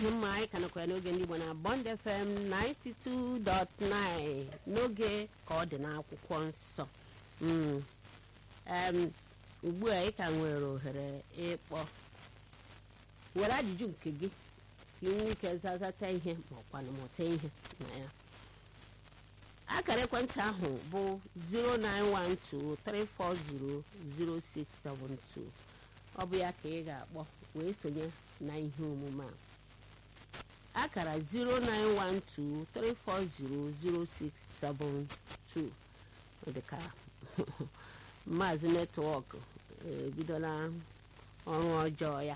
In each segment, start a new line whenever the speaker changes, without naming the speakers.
dị mma anyị ka nọkwa ya n'oge ndị Igbo na Bond FM 92.9 n'oge ka ọ dị n'akwụkwọ nsọ Mm. Em, ugbu a ị ka nwere ohere ịkpọ were ajụjụ nke gị ka ị nwee ike zazata ihe ma ọkwanụ mụta ihe na ya akara ekwentị ahụ bụ 09123400672 ọ bụ ya ka ị ga-akpọ wee sonye na ihe omume a akara 09123400672 dịka maazị netwọk ebidola ọrụ ọjọọ ya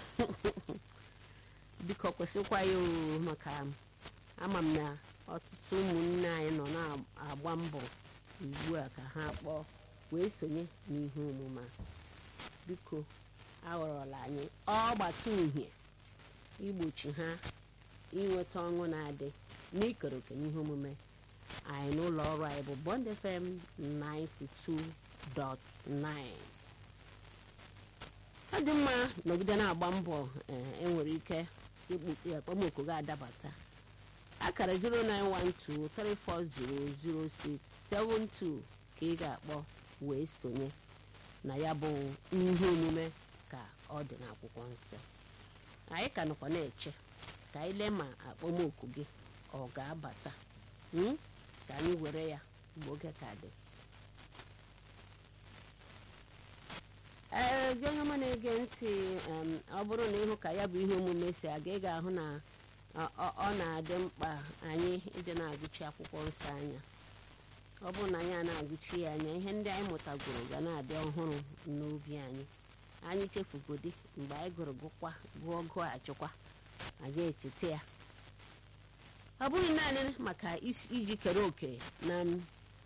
biko kwesịkwa ya o maka ama m na ọtụtụ ụmụnne anyị nọ na-agba mbọ ugbu a ka ha kpọọ wee sonye n'ihe omume a biko aghọrọla anyị ọgbata uhie igbochi ha inweta ọṅụ na-adị n'ikere oke n'ihe omume anyị n'ụlọ ọrụ anyị bụ Bond FM 92.9 ọ dị mma nọgide na-agba mbọ ee, enwere ike ikpu akpọmọkụ ga-adabata akara 09123400672 ka ị ga-akpọ wee sonye na ya bụ ihe omume ka ọ dị n'akwụkwọ nsọ anyị ka nọkwa na-eche ka anyị lee ma akpọmọkụ gị ọ ga-abata mm? ka anyị were ya mgbe oge ka dị ee gị onye ọma na-ege ntị em, ọ bụrụ na ịhụ ka ya bụ ihe omume si aga ị ga-ahụ na ọ- ọ ọ na-adị mkpa anyị ịdị na-agụchi akwụkwọ nsọ anya ọ bụrụ na anyị a na-agụchi ya anya ihe ndị anyị mụtagoro ga na-adị ọhụrụ n'obi anyị anyị chefugodi mgbe anyị gụrụ gụkwa gụọ gụghachikwa anyị echeta ya ọ bụghị naanị maka isi- iji kere òkè na m